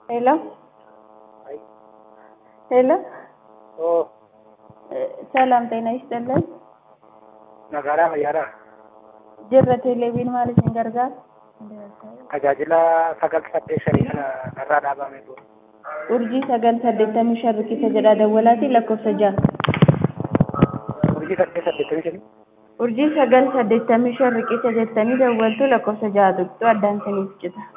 Hello? ሄሎ ሰላም ጤና ይስጥልን። magaalaa Mayyaadhaa Jirra teleeviin maaliif hin gargaaru? tajaajila sagal saddeet shanii kana irraa dhaabame ture. Urjii sagal saddeettamii shan riqicha jedhaa dawwalaatii lakkoofsa ja'a. Urjii saddeet saddeettamii shanii Urjii sagal saddeettamii shan riqicha jettanii dawwaltu lakkoofsa ja'a tuqxu addaan siniif cita.